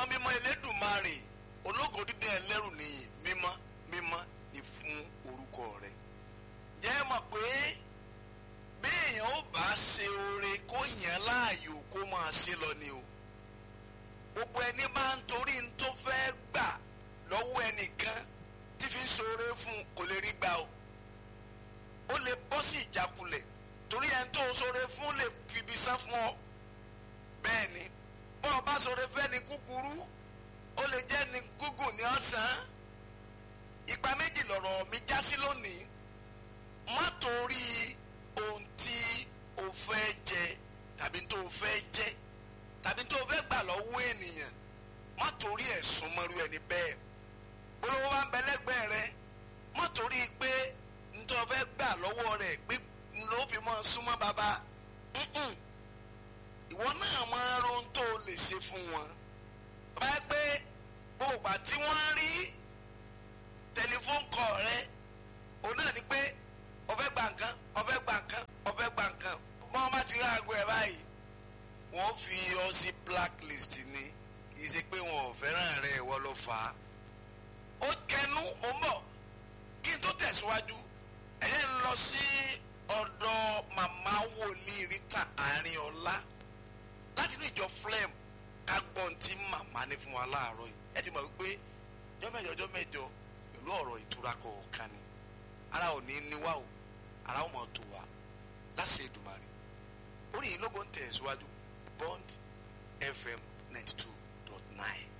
mímọ́ mímọ́ elédùnmarè ológo dídán ẹlẹ́rù nìyí mímọ́ mímọ́ ni fún orúkọ rẹ̀ jẹ́ mọ̀ pé béèyàn ó bá ṣe oore kó yàn láàyò kó máa ṣe lọ ni o gbogbo ẹni bá ń torí ń tó fẹ́ gbà lọ́wọ́ ẹnìkan tí fi ń ṣoore fún un kò lè rí gbà o ó lè bọ́ sí ìjákulẹ̀ torí ẹni tó ṣoore fún lè fibi sá fún ọ bẹ́ẹ̀ ni bọ́ ọ bá ṣoore fẹ́ ni kúkúrú ó lè jẹ́ ni gúgùn ní ọ̀sán ìgbà méjì lọ̀rọ̀ mi já sí lónìí má torí ohun tí o fẹ́ jẹ tàbí tó o fẹ́ jẹ tàbí tó o fẹ́ gbà lọ́wọ́ ènìyàn má torí ẹ̀ súnmọ́rú ẹni bẹ́ẹ̀ olówó wa ń bẹ lẹ́gbẹ̀ẹ́ rẹ má torí pé ntọ́ fẹ́ gbà lọ́wọ́ rẹ̀ pé ló fi mọ́ súnmọ́ bàbá ìwọ náà máa ron tó o lè ṣe fún wọn bá gbé gbogbo tí wọ́n rí tẹlifóònù kọ rẹ òun náà ni pé o fẹ́ gba nǹkan o fẹ́ gba nǹkan o fẹ́ gba nǹkan bọ́n bá ti rí aago ẹ̀ báyìí wọ́n fi ọ sí blacklist ni kì í ṣe pé wọn ò fẹ́ràn rẹ ìwọ ló fà á ó kẹnu mò ń bọ̀ kí n tó tẹ̀síwájú ẹ̀yẹ́ ń lọ sí ọ̀dọ̀ màmá wòlíì Rita Àrínọlá láti inú ìjọ flem ká gbọ́n tí màmá ní fún wa láàárọ̀ yìí ẹ ti mọ̀ wípé ọjọ́ mẹ́jọ ọjọ́ mẹ́jọ pẹ̀lú ọ̀rọ̀ ìtura kọ̀ọ̀kan ni ara ò ní ní wá o ara ò mọ̀ tó wa láṣẹ Èdùmàrè orí yìí lógo ń tẹ̀síwájú Bond FM ninety two dot nine.